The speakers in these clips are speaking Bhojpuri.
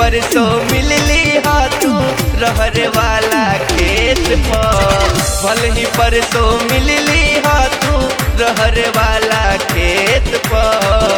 परसों मिलली हा तू रहर वाला खेत पर भल ही परसों मिलली हा तू रहर वाला खेत पर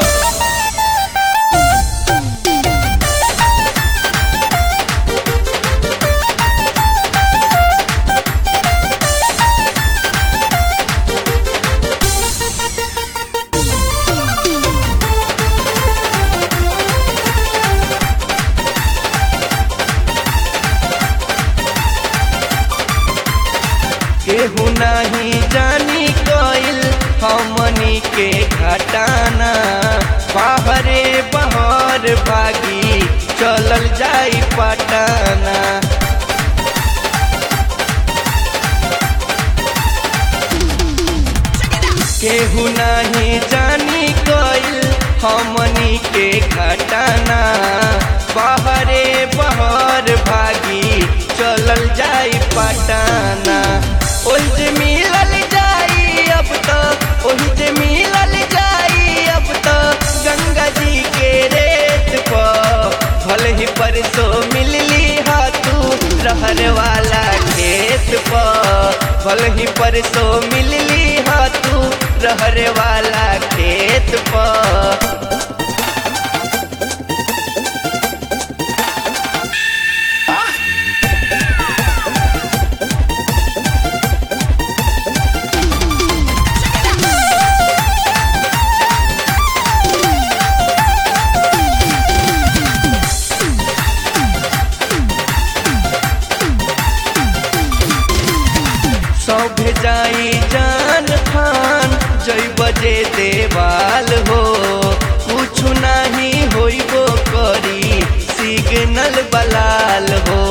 केहू नहीं जानी कोइल हमनी के घटाना बाहरे बहर भागी चलल जाई पटाना केहू नहीं जानी कोइल हमनी के घटाना बाहरे बहर भागी चलल जाई पटाना ओहि जे मिलल जाई अब तो ओहि जे मिलल जाई अब तो गंगा जी के रेत पर भल ही परसों मिलली हा तू रहर वाला खेत पर भल ही परसों मिलली हा तू रहर वाला खेत पर सब जाई जान खान जई बजे देवाल हो कुछ नहीं होइबो करी सिग्नल बलाल हो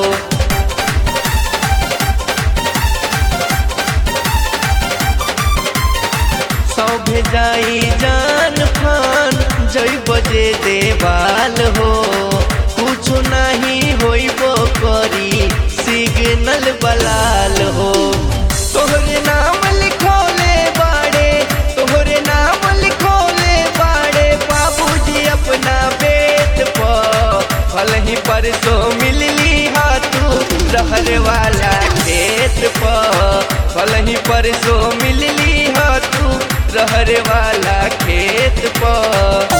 सब जाई जान खान जई बजे देवाल हो कुछ नहीं होइबो करी सिग्नल बलाल हो तोहरे नाम लिखोले बाड़े तोहरे नाम लिखोले बाड़े बाबूजी अपना बेत पर फल ही परसों मिलली हा तू रहर वाला खेत पर फल ही परसों मिलली हा तू रहर वाला खेत पर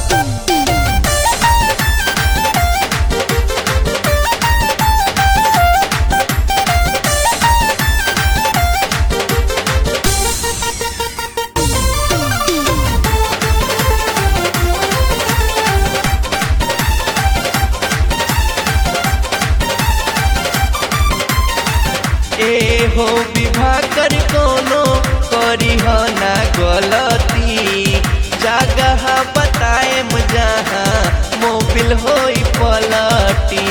ए हो विवाह कर कोनो करी हो ना गलती जगह बताए जहाँ मोबिल होई पलटी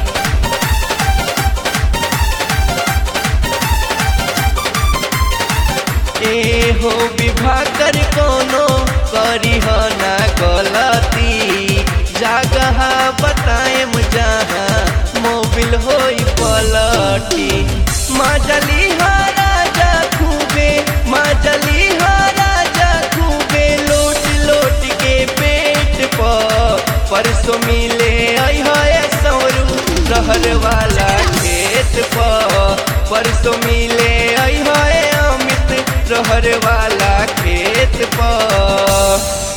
ए हो विवाह कर कोनो करी हो ना गलती जगह बताए जहाँ मोबिल होई पलटी माजली हा राजा खूबे माजली हा राजा खूबे लोट लोट के पेट पर परसों मिले आई है सौरू रहर वाला खेत पर परसों मिले आई है अमित रहर वाला खेत पर